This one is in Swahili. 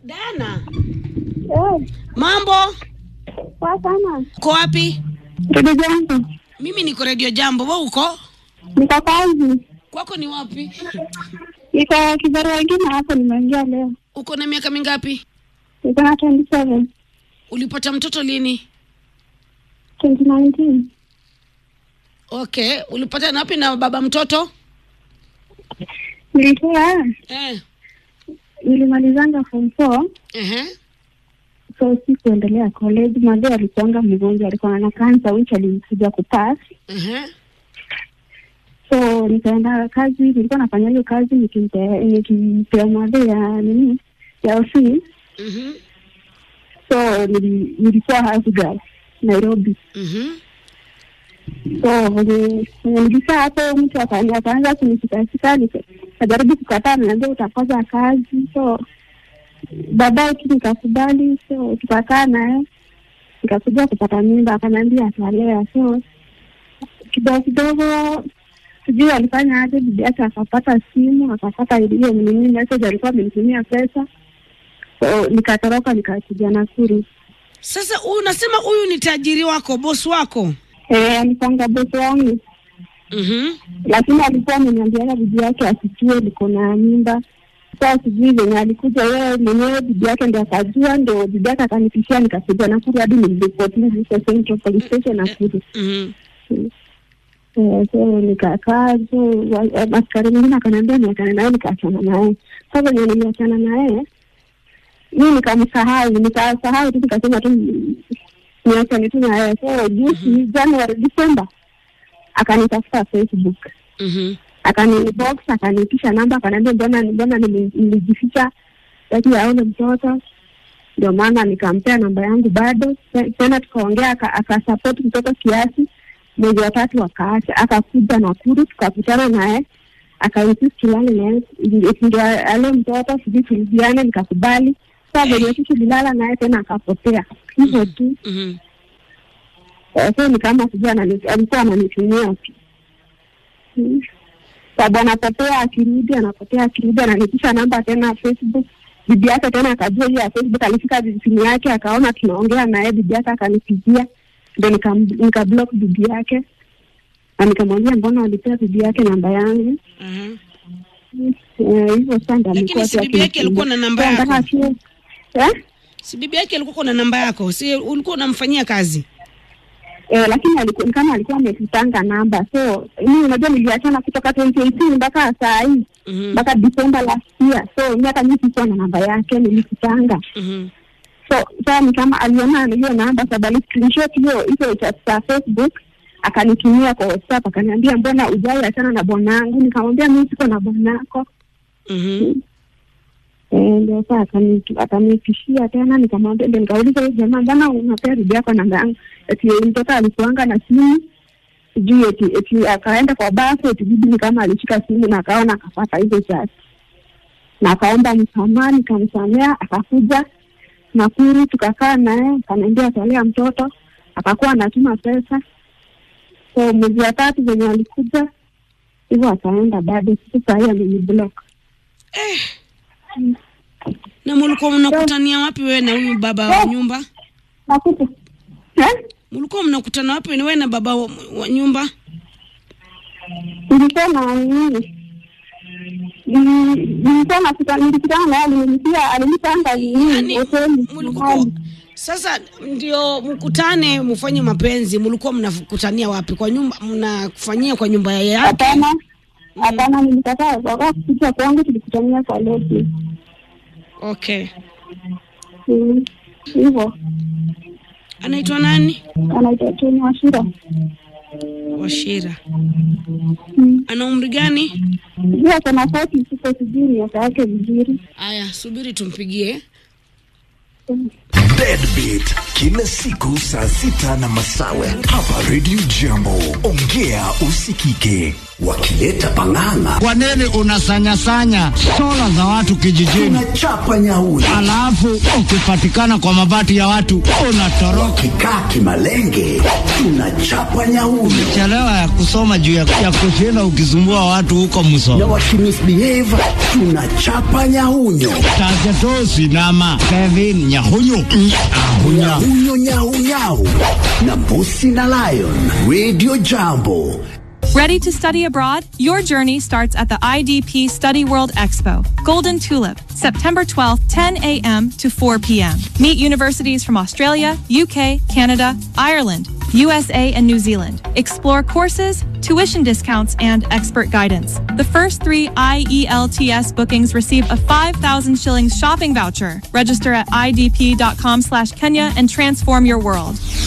Diana, Eh, mambo? poa sana. Uko wapi? Ndugu zangu, Mimi niko Radio Jambo. Wewe uko? niko kazi, Kwako ni wapi? niko kibarua ingine hapo, nimeingia leo, Uko na miaka mingapi? niko na 27 Ulipata mtoto lini? 2019 Okay, ulipata na wapi na baba mtoto? nilikuwa Eh. nilimalizanga form 4 Ehe. so si kuendelea college. Madhe alikuanga mgonjwa, alikuwa na kansa which alimkuja kupass, Ehe. so nikaenda kazi. Nilikuwa nafanya hiyo kazi nikimpe- nikimpea madhe ya nini ya ofisi, Mhm. so nili- nilikuwa house girl Nairobi. Mhm. so venye venye nilikaa hapo mtu aka- akaanza kunishikashika nika- nikajaribu kukataa niambia utakosa kazi so baadaye tu nikakubali so tukakaa naye nikakuja kupata mimba akaniambia atalea so kidogo kidogo sijui alifanya aje bibi yake akapata simu akapata hiyo nini message alikuwa amenitumia pesa so nikatoroka nikakuja Nakuru Sasa huyu unasema huyu ni tajiri wako, boss wako? eh alipanga bosi wangu Mhm. lakini alikuwa ameniambiaga bibi yake asijue niko na mimba. Sasa sijui venye alikuja yeye mwenyewe, bibi yake ndo akajua, ndo bibi yake akanipishia, nikakuja Nakuru hadi niliripoti Visa Central Police Station Nakuru. Mhm. Eh, so nikakaa, so wa- eh, askari mwingine akaniambia niachane naye, nikaachana naye. Sasa venye niliachana naye mi nikamsahau, nikasahau tu, nikasema tu ni- niachane tu naye. So juzi January, December akanitafuta Facebook Mhm. akanibox akanipisha namba akaniambia mbona mbona nili- nilijificha taki aone mtoto ndio maana nikampea namba yangu bado Te- tena tukaongea aka- akasapoti mtoto kiasi mwezi wa tatu akaacha akakuja Nakuru tukakutana naye akainsist tulale naye eti ndio ale mtoto sijui tulijiane nikakubali saa venye tu tulilala naye tena akapotea hivyo tu Mhm. Eh, so ni kama sijui anani- alikuwa ananitumia tu Mm. sababu anapotea akirudi anapotea akirudi ananipisha namba tena Facebook bibi yake tena akajua hiyo ya Facebook alifika simu yake akaona tunaongea naye bibi yake akanipigia ndio nikam- nikablock bibi yake na nikamwambia mbona walipea bibi yake namba yangu Mhm. Eh, hivyo sasa ndo Lakini amekuwa si tu bibi yake alikuwa na namba akinipigia. yako? Nataka tu- eh? Si bibi yake alikuwa na namba yako? Si ulikuwa unamfanyia kazi? Eh, lakini alikuwa ni kama alikuwa amekutanga namba so mimi unajua niliachana kutoka 2018 mpaka saa hii Mhm. mpaka December last year so mi hata mi sikuwa na namba yake nilikutanga Mhm. so saa ni kama aliona hiyo namba sababu ali screenshot hiyo hizo cha cha Facebook akanitumia kwa WhatsApp akaniambia mbona ujai achana na bwanangu nikamwambia mimi siko na bwanako Mhm. Eh, ndio saa akani- akanitishia tena nikamwambia ndio nikauliza huyu jamaa mbona unapea bibi yako namba yangu eti mtoto alikuanga na simu sijui eti eti akaenda kwa bafu eti bibi ni kama alishika simu na akaona akapata hizo chati na akaomba msamaha nikamsamea akakuja Nakuru tukakaa naye akaniambia atalea mtoto akakuwa anatuma pesa so mwezi wa tatu venye alikuja hivyo akaenda bado sasa hii ameniblock Na mulikuwa mnakutania wapi wewe na huyu baba wa nyumba? nakuta eh? Mulikuwa mnakutana wapi wewe na baba wa, wa nyumba? nilikuwa na nini Nili- nilikuwa nakuta nilikutana naye alinilipia alinipanga nini Yaani, hoteli mulikuwa mahali. sasa ndio mkutane mfanye mapenzi, mlikuwa mnakutania wapi? Kwa nyumba mnafanyia kwa nyumba yake? hapana hapana nilikataa waka kupita kwangu tulikutania kwa losi Okay. Mm, hivyo Anaitwa nani? anaitwa Tony Washira Washira. Mm. Ana umri gani? sijui ako na koti siko sijui miaka yake vizuri Aya, subiri tumpigie. Deadbeat kila siku saa sita na masawe hapa Radio Jambo. Ongea usikike. wakileta pang'ang'a Kwa nini unasanyasanya sola za watu kijijini, tunachapa nyauni alafu ukipatikana kwa mabati ya watu unatoroka? kikaa kimalenge tunachapa nyauni Chelewa ya kusoma juu ya, ya kushinda ukisumbua watu huko na Musoma, wakimisbehave tunachapa nyaunyo Tajatosi nama Kevin Nyahunyu Nyahunya. nyaunyo nyaunyau na mbusi na lion radio jambo Ready to study abroad? Your journey starts at the IDP Study World Expo, Golden Tulip, September 12th, 10 a.m. to 4 p.m. Meet universities from Australia, UK, Canada, Ireland, USA, and New Zealand. Explore courses, tuition discounts, and expert guidance. The first three IELTS bookings receive a 5,000 shillings shopping voucher. Register at idp.com slash Kenya and transform your world.